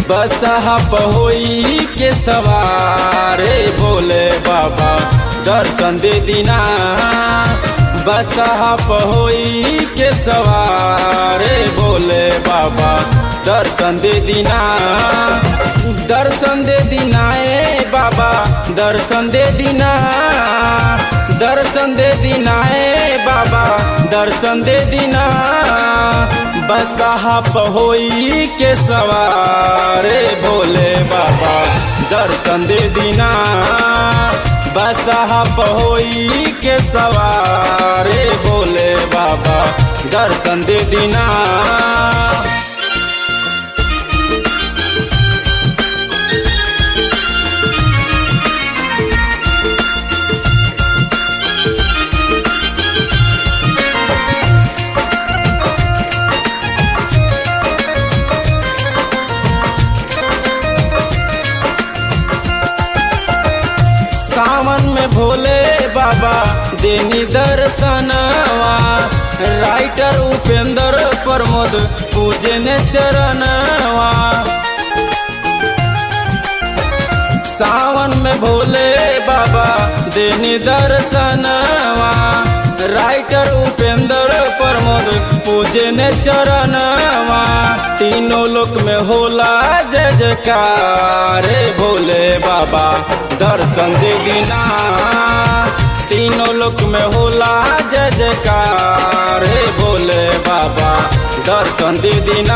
बसहा पहोई के सवारे बोले बाबा दर्शन दे दीना बसहा पहोई के सवारे बोले बाबा दर्शन दे दीना दर्शन दे दीना ए बाबा दर्शन दे दीना दर्शन दे दीना ए बाबा दर्शन दे दीना बसहा पहोई के सवारे भोले बाबा दर्शन दे दीना बसहा पहोई के सवारे भोले बाबा दर्शन दे दीना सावन में भोले बाबा देनी दर्शनवा राइटर उपेंद्र प्रमोद पूजे ने चरणवा सावन में भोले बाबा देनी दर्शनवा राइटर उपेंद्र प्रमोद पूजे ने चरणवा तीनों लोक में होला जय जयकार भोले बाबा दर्शन दे दीना तीनों लोक में होला जय जयकार भोले बाबा दर्शन दे दीना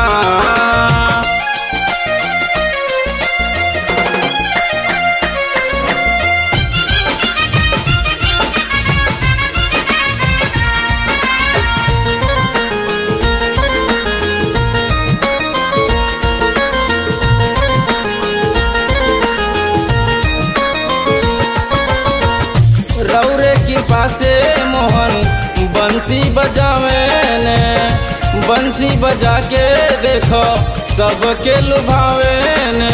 रौरे की पासे मोहन बंसी बजावे ने बंसी बजा के देखो सबके लुभावे ने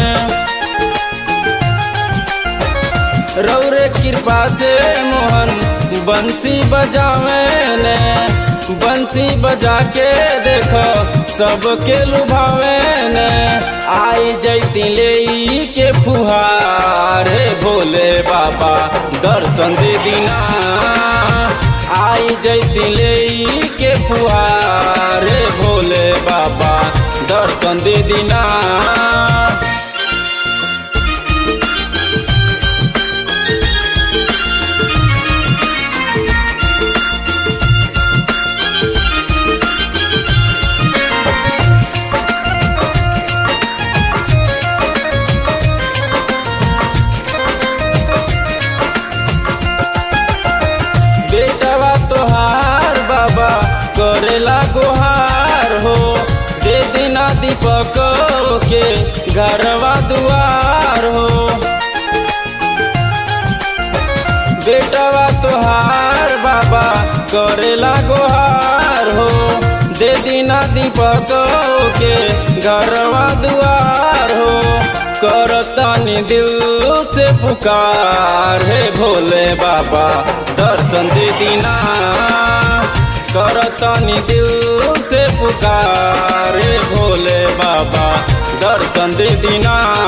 रौरे कृपा से मोहन बंसी बजावे ने बंसी बजा के देखो सबके लुभावे ने आई जैती ले के फुहारे भोले बाबा दर्शन दे दीना आई जैती ले के फुहारे भोले बाबा दर्शन दे दीना बेटवा तोहार बाबा करेला गोहार हो दे दिना दीपक के घरवा दुआर हो बेटवा तोहार बाबा करेला गोहार हो दे दिना दीपक के घरवा दुआर हो करतानी दिल से पुकार है भोले बाबा दर्शन दे दीना करतानी दिल से पुकार है भोले बाबा दर्शन दे दीना